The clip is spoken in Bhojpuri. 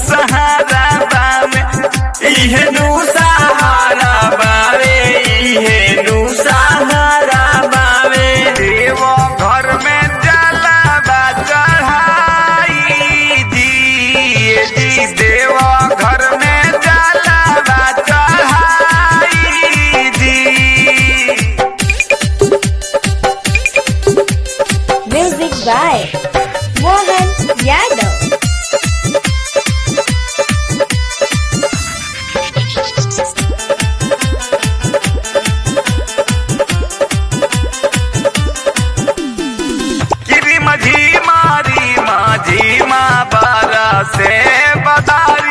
सहारा बावे इहे नु सहारा बावे इहे नु सहारा बावे देव घर में जला बा चढ़ाई दिए जी देव घर में जला बा चढ़ाई दी Music by Mohan Yadav. गिरी मझी मारी माझी माँ बारा से बदार